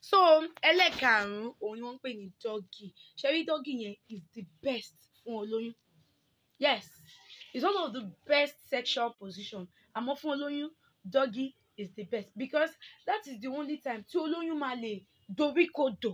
so ẹlẹ́karùn-ún òun ni wọ́n ń pè ní doggy ṣẹ́rí doggy yẹn is the best fún olóyún yes it's one of the best sexual position àmọ́ fún olóyún doggy is the best because that is the only time tí olóyún máa lè doríkodò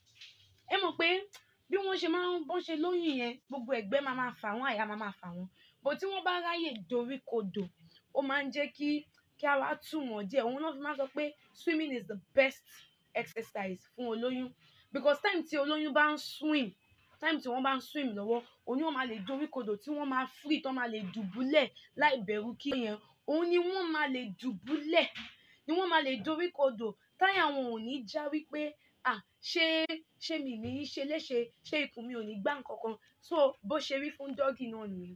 ẹ mọ̀ pé bí wọ́n ṣe máa ń bọ́n ṣe lóyún yẹn gbogbo ẹ̀gbẹ́ máa máa fà wọ́n àyà máa máa fà wọ́n bó tí wọ́n bá ráyè doríkodò ó máa ń jẹ́ kí kí ara tù wọ́n díẹ̀ òun náà fi máa ń sọ pé swimming is the best exercise fún olóyún because time tí olóyún bá ń swim time tí wọ́n bá ń swim lọ́wọ́ òun wọ́n máa lè doríkodò tí wọ́n máa free tó máa lè dùbúlẹ̀ láì bẹ̀rù kí yẹn òun ni wọ́n máa lè dùbúlẹ̀ ni wọ́n máa lè doríkodò táyà wọn ò ní já wípé à ṣé ṣé mi ní í ṣe léṣe ṣé ikùn mi ò ní gbá nǹkan kan so bó ṣe rí fún dọ́gì náà nìyẹn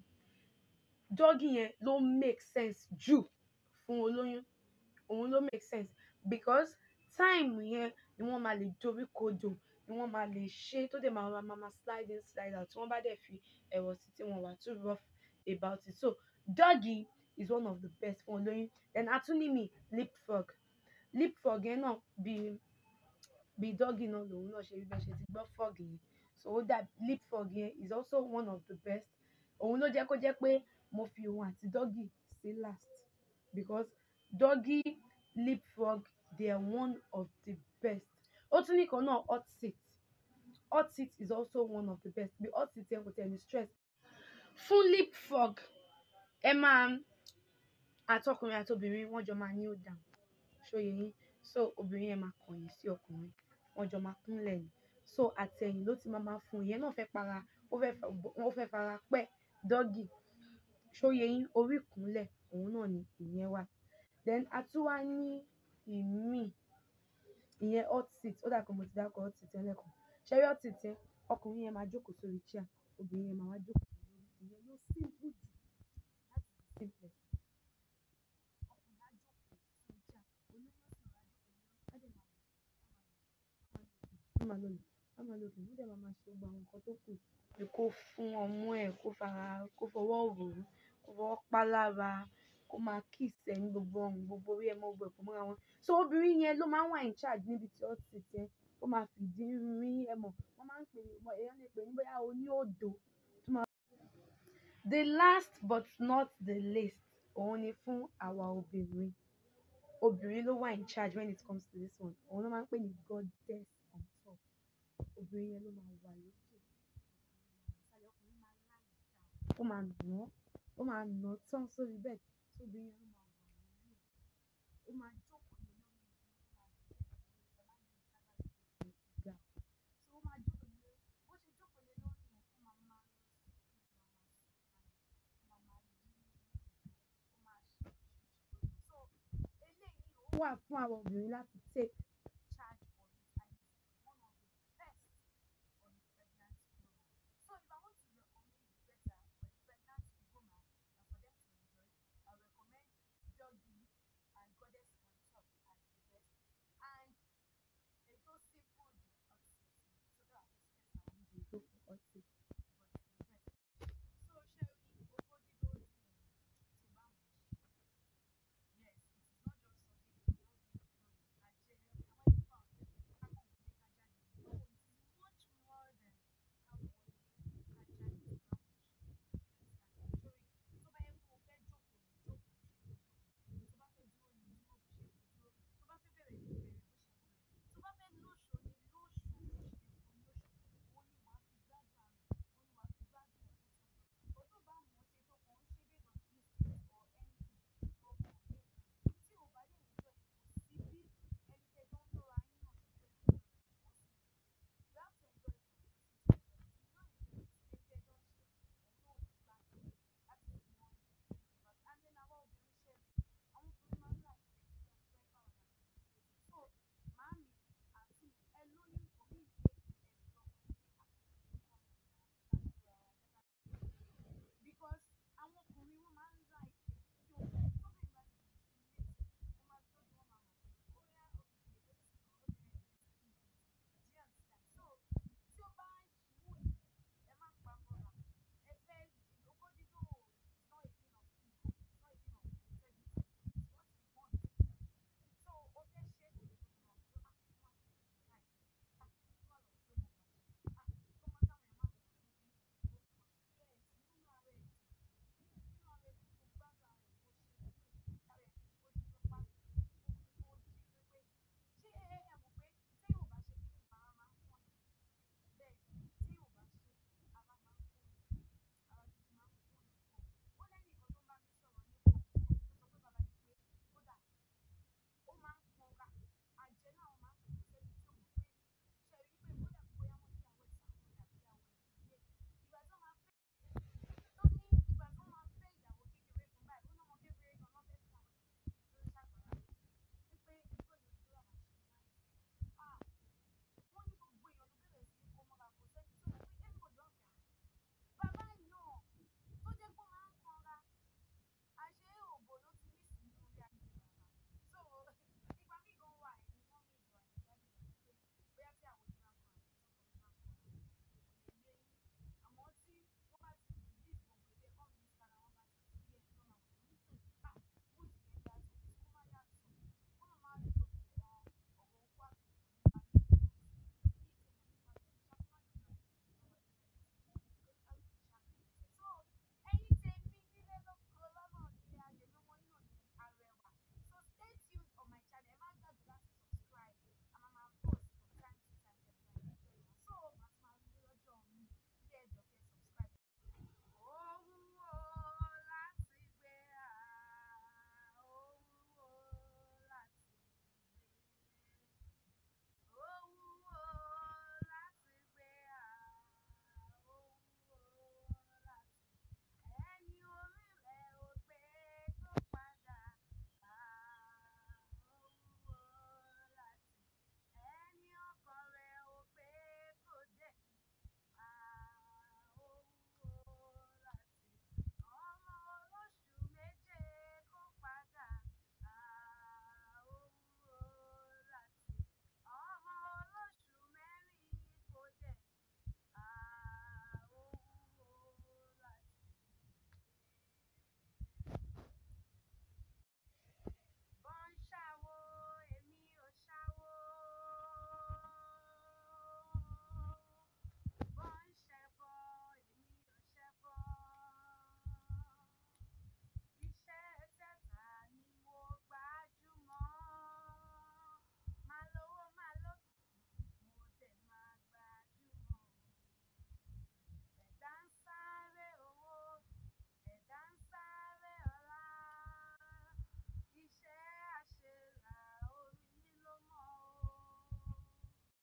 dọ́gì yẹn ló make sense jù fún olóyún òun ló make sense because time yẹn ni wọ́n máa lè doríkodò ni wọ́n máa lè ṣe tó dẹ̀ máa máa máa slide in slide out tí wọ́n bá dẹ̀ fi ẹ̀rọ sí tí wọ́n wà too rough about it so doggy is one of the best fún olóyún then atúnímì leapfrog leapfrog yẹn náà bíi bíi doggy náà lòun náà ṣe rí bẹ́ẹ̀ ṣe ti gbọ́ frog yẹn so ó dà leapfrog yẹn is also one of the best òun ló jẹ́ kó jẹ́ pé mo fi òun àti doggy sí last because doggy leapfrog they are one of the best ó tún ní kan náà hot seat hot seat is also one of the best bí hot seat yẹn kò tẹ̀ ní stress fún leapfrog ẹ máa àtọkùnrin àti obìnrin wọ́n jọ máa kneel down ṣóye yín so obìnrin yẹn máa kọ̀yìn sí ọkùnrin wọ́n jọ máa kúnlẹ̀ ni so àtẹ̀yìn ló ti máa máa fún un ìyẹn náà fẹ́ para ó fẹ́ fa- ó fẹ́ fara pẹ́ dọ́gì ṣóye yín orí ìkúnlẹ̀ òun náà ni ìyẹn wà then a tún wá ní ìmíì ìyẹn hot seat ó dà pé mo ti dákọ̀ hot seat yẹn lẹ́ẹ̀kan ṣẹ́rí hot seat yẹn ọkùnrin yẹn máa jókòó sórí chair obìnrin yẹn máa wá jókòó sórí ìyẹn ló simple jù láti simplest. wọ́n máa lò lò wọ́n máa lò lò wọ́n dẹ̀ máa máa ṣe gbogbo àwọn nǹkan tó kù pé kó fún ọmú ẹ̀ kó fara kó fọwọ́ rò ó kó fọwọ́ pa lára kó máa kiss ẹ̀ ní gbogbo ọrùn gbogbo orí ẹ̀ mọ́ gbogbo ẹ̀pọ̀ mọ́ra wọn so obìnrin yẹn ló máa ń wà in charge níbi tí hot seat yẹn ó máa fìdí rí ẹ mọ̀ wọ́n máa ń pè é èèyàn lè pè é ní bóyá oní òdò tó máa. the last but not the least òun ni fún àwa obìnrin obìnrin ló wà in charge when it comes to this one òun ló máa ń pè ní goddess on top obìnrin yẹn ló máa wà lókè ó máa nà án ó máa nà án tán sórí bẹ́ẹ̀ tí obìnrin yẹn ló máa wà lórí ẹ̀ ó máa jókòó lé lórí ẹ̀ ga so ó máa jókòó lé bó ṣe jókòó lé lórí yẹn ó máa máa lọ sí ó máa máa yí ó máa ṣe so eléyìí ó wà fún àwọn obìnrin láti take